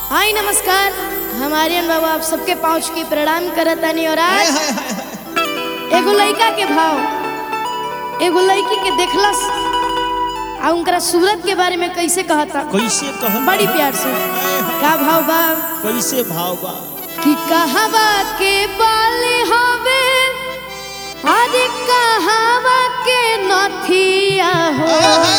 हाय नमस्कार हमारे अन बाबा आप सबके पहुँच के प्रणाम करत तानी और आज एगो लड़का के भाव एगो लड़की के देखलस आ उनकरा सूरत के बारे में कैसे कहता कैसे कहल बड़ी प्यार से का भाव बा कैसे भाव बा कि कहवा के बाले हवे अरे कहवा के नथिया हो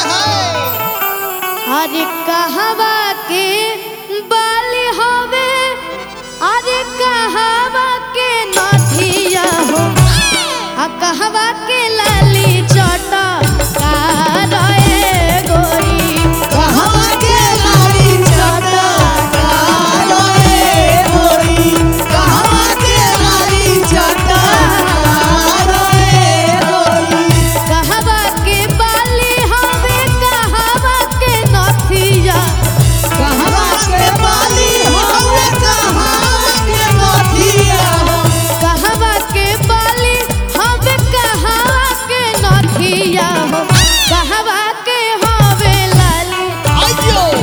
अरे कहवा के बाले हवे अरे कहवा के नथिया हो आ कहवा के लाली चटा का रे गोरी कहवा के लाली चटा कहवा के बाली हवे कहवा के नथिया कहवा के बाली हवे कहवा के नथिया हो कहवा के हवे लाली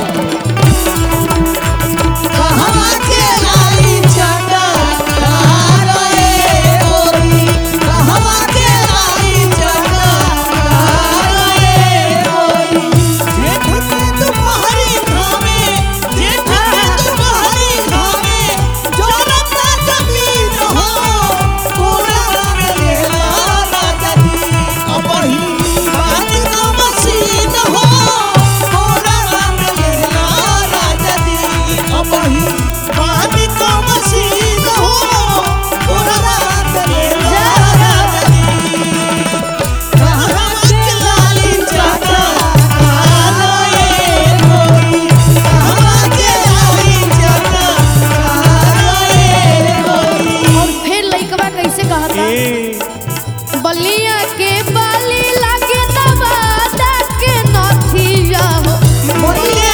और फिर लइकवा कैसे कहता बलिया के बाली लागे नवादा के नथिया हो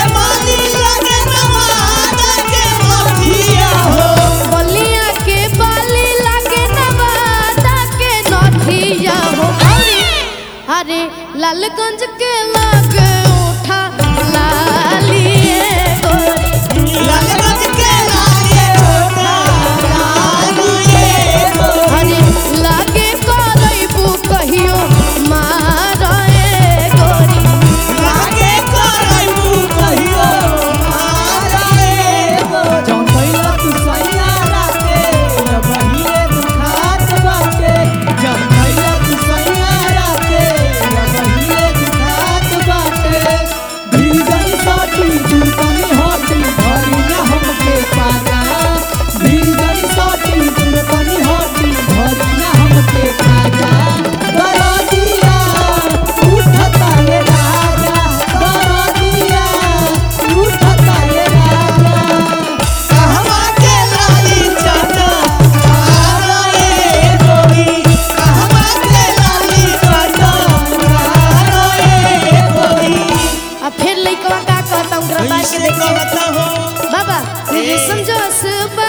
बलिया के बाली लागे नवादा के नथिया हो अरे अरे लालगंज के लागे उठा लालिए गोरी अरे लागे करैबू कहियो मारे गोरी अब फिर लइकवा का कहता उनकरा बात के कैसे देखिए कहता हो बाबा ये समझो